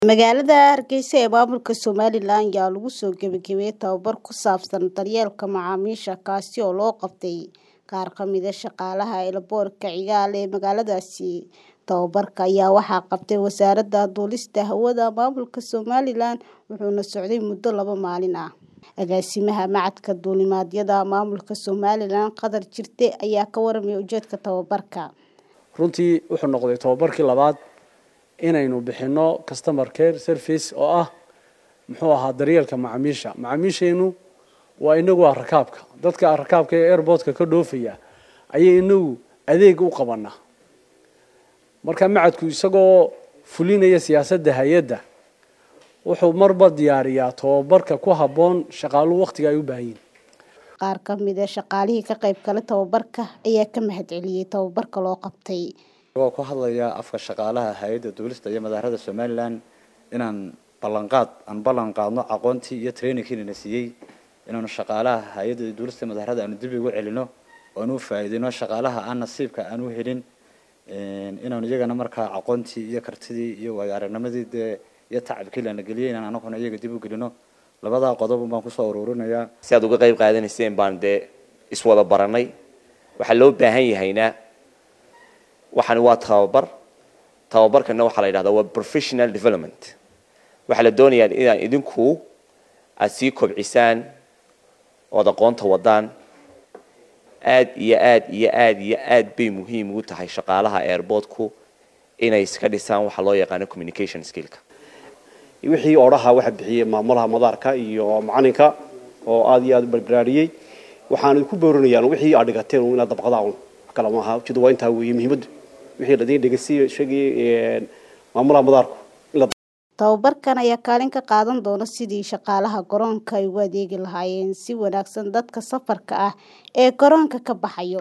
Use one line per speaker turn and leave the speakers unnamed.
Magaalada Hargeysa ee maamulka Somalilan ayaa lagu soo gabagabeeyay tababar ku saabsan daryeelka macaamiisha kaasi oo loo qabtay qaar ka mid ah shaqaalaha eelaboorka Kigali ee magaaladaasi. Tababarka ayaa waxaa qabtay Wasaaradda Duulista Hawada Maamulka Somalilan wuxuuna socday muddo laba maalin ah. Agaasimaha Machadka Duulimaadyada Maamulka Somalilan Qadar Jirde ayaa ka warramay ujeedka tababarka.
runtii wuxuu noqday tababarkii labaad inaynu bixino customer care service oo ah muxuu ahaa daryeelka macaamiisha macaamiisheenu waa inagu ah rakaabka dadka rakaabka ee airportka ka dhoofaya ayay inagu adeeg u qabanaa marka macadku isagoo fulinaya siyaasadda hay-adda wuxuu marba diyaariyaa tababarka ku habboon shaqaaluhu waqtiga ay u baahan yihiin
Qaar ka mid ah shaqaalihii ka qayb galay tababarka ayaa ka mahadceliyay tababarka loo qabtay.
Anigoo ku hadlaya afka shaqaalaha hay'adda duulista iyo madaarada Somaliland inaan ballanqaad aan ballan qaadno aqoontii iyo trainingkii na siiyey inaanu shaqaalaha hay'adda duulista iyo madaarada aanu dib ugu celino oo aanu faa'iideyno shaqaalaha aan nasiibka aan u helin inaanu iyagana markaa aqoontii iyo kartidii iyo waayo aragnimadii dee iyo tacabkii lana geliyay inaan anaguna iyaga dib u gelino labadaa qodob baan kusoo ururinayaa
si aad uga qayb qaadanayseen baan dee iswada baranay waxaa loo baahan yahayna waxani waa tababar tababarkana waxaa la yidhahdaa waa professional development waxaa la doonayaa inaan idinku aad sii kobcisaan ood aqoonta wadaan aad iyo aad iyo aad iyo aad bay muhiim ugu tahay shaqaalaha airportku inay iska dhisaan waxa loo yaqaano communication skillka
wixii odhaha waxa bixiyey maamulaha madaarka iyo macalinka oo aad iyo aad u barbaraariyey waxaan ku boorinayaan wixii aad dhigateen inaad dabqadaan wax kale maaha ujeedu waa intaa weeye muhiimaddu wixii ladin dhegeysiyo sheegay maamulaha madaarku
Tababarkan ayaa kaalin ka qaadan doona sidii shaqaalaha garoonka ay ugu adeegi lahaayeen si wanaagsan dadka safarka ah ee garoonka ka baxayo.